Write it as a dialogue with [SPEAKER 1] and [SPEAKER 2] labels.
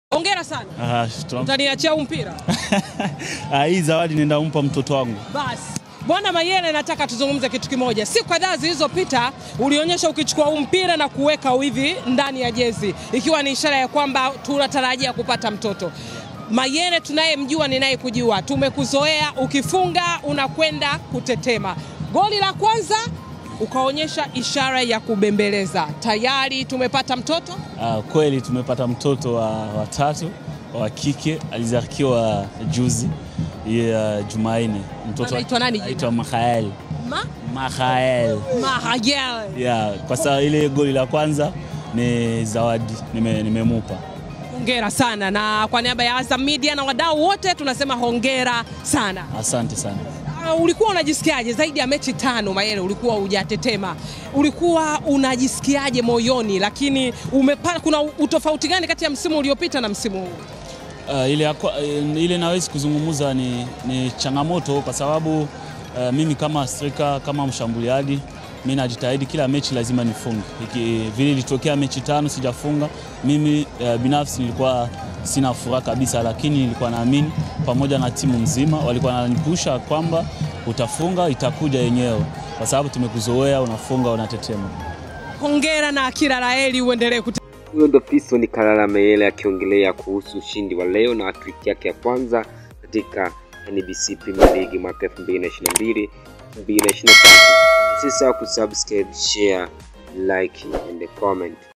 [SPEAKER 1] Hongera sana.
[SPEAKER 2] Ah, tunam-
[SPEAKER 1] Utaniachia huu mpira?
[SPEAKER 2] Ah, hii zawadi nenda umpa mtoto wangu.
[SPEAKER 1] Basi Bwana Mayele, nataka tuzungumze kitu kimoja. Siku kadhaa zilizopita ulionyesha ukichukua huu mpira na kuweka hivi ndani ya jezi, ikiwa ni ishara ya kwamba tunatarajia kupata mtoto. Mayele tunayemjua ninayekujua, tumekuzoea ukifunga unakwenda kutetema. Goli la kwanza ukaonyesha ishara ya kubembeleza. Tayari tumepata mtoto.
[SPEAKER 2] Ah, kweli tumepata mtoto wa watatu wa kike alizaliwa juzi ya Jumanne. Mtoto
[SPEAKER 1] Anaitwa nani jina?
[SPEAKER 2] Anaitwa Mahael.
[SPEAKER 1] Ma?
[SPEAKER 2] Mahael.
[SPEAKER 1] Mahayele.
[SPEAKER 2] Yeah, kwa sababu ile goli la kwanza ni zawadi nime- nimemupa.
[SPEAKER 1] Hongera sana na kwa niaba ya Azam Media na wadau wote tunasema hongera sana.
[SPEAKER 2] Asante sana.
[SPEAKER 1] Uh, ulikuwa unajisikiaje zaidi ya mechi tano Mayele, ulikuwa hujatetema, ulikuwa unajisikiaje moyoni? Lakini umepa, kuna utofauti gani kati ya msimu uliopita na msimu huu?
[SPEAKER 2] Uh, ile, ya kwa- eh, ile nawezi kuzungumza ni, ni changamoto kwa sababu uh, mimi kama striker kama mshambuliaji mi najitahidi kila mechi lazima nifunge. Iki- Vile ilitokea mechi tano sijafunga, mimi uh, binafsi nilikuwa sina furaha kabisa, lakini nilikuwa naamini pamoja na timu nzima walikuwa wananipusha kwamba utafunga, itakuja yenyewe, kwa sababu tumekuzoea, unafunga, unatetema.
[SPEAKER 1] Hongera na kila la heri, uendelee kute
[SPEAKER 3] Huyo ndo Fiston Kalala Mayele akiongelea kuhusu ushindi wa leo na hat-trick yake ya kwanza katika NBC Premier League mwaka 2022 2023. Usisahau kusubscribe, share, like and comment.